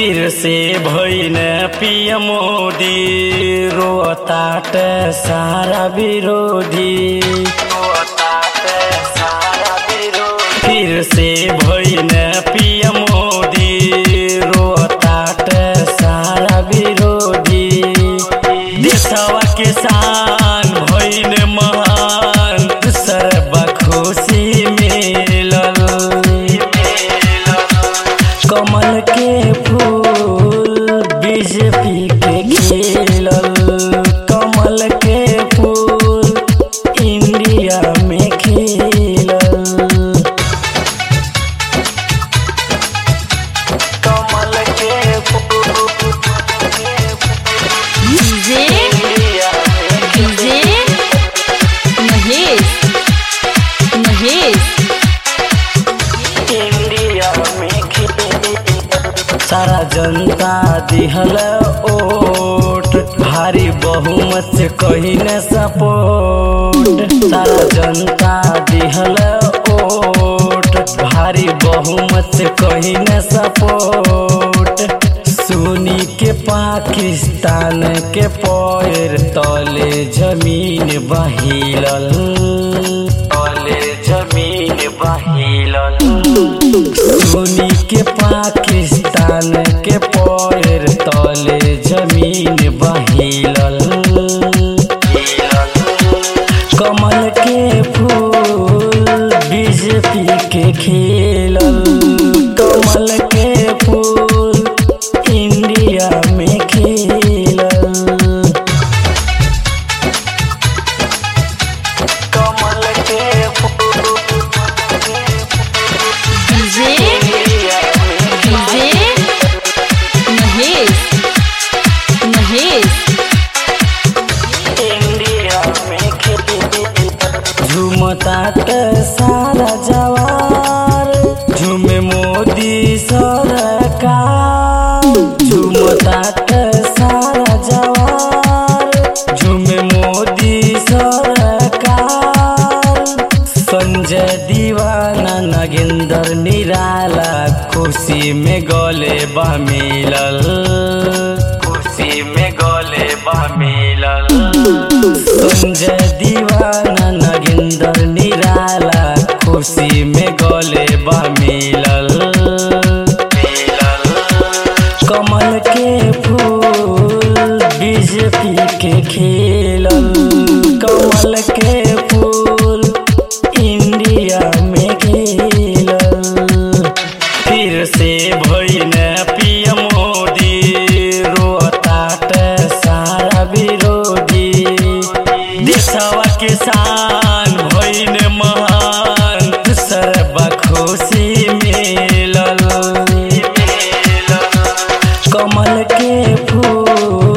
फिर से भइन पिय मोदी रोताट सारा विरोधी फिर से भइन पिय मोदी रोताट सारा विरोधी देशवा किसान भइन महान सर्व खुशी मिलल कमल के फूल बीजेपी के खिलल कमल के फूल इंडिया में खिलल कमल के फूल डीजे इंडिया में डीजे महेश महेश इंडिया में खिलल सारा जनता दिहल ओट भारी बहुमत से कही न सपोर्ट सारा जनता दिहल ओट भारी बहुमत से कही न सपोर्ट सुनी के पाकिस्तान के पैर तले जमीन बहिलल तले जमीन बहिलल सुनी के पाकिस्तान के पैर तले जमीन बहिलल कमल के फूल बीजेपी के खिलल कमल के फूल इंडिया में खिलल कमल के फूल डीजे इंडिया में डीजे महेश महेश इंडिया में झुमतात सारा जवार झुमे मोदी सरकार झुमतात सारा जवार झुमे मोदी सरकार संजय दीवाना नगेंद्र निराला खुशी में गले बा मिलल खुशी में गले बा मिलल संजय दीवाना नगेंद्र निराला खुशी में गले बा मिलल कमल के फूल बीजेपी के खिलल कमल के फूल इंडिया में खिलल फिर से भइन पिय मोदी रोताट सारा विरोधी देशवा किसान भइन महान सर्व खुशी मिलल कमल के फूल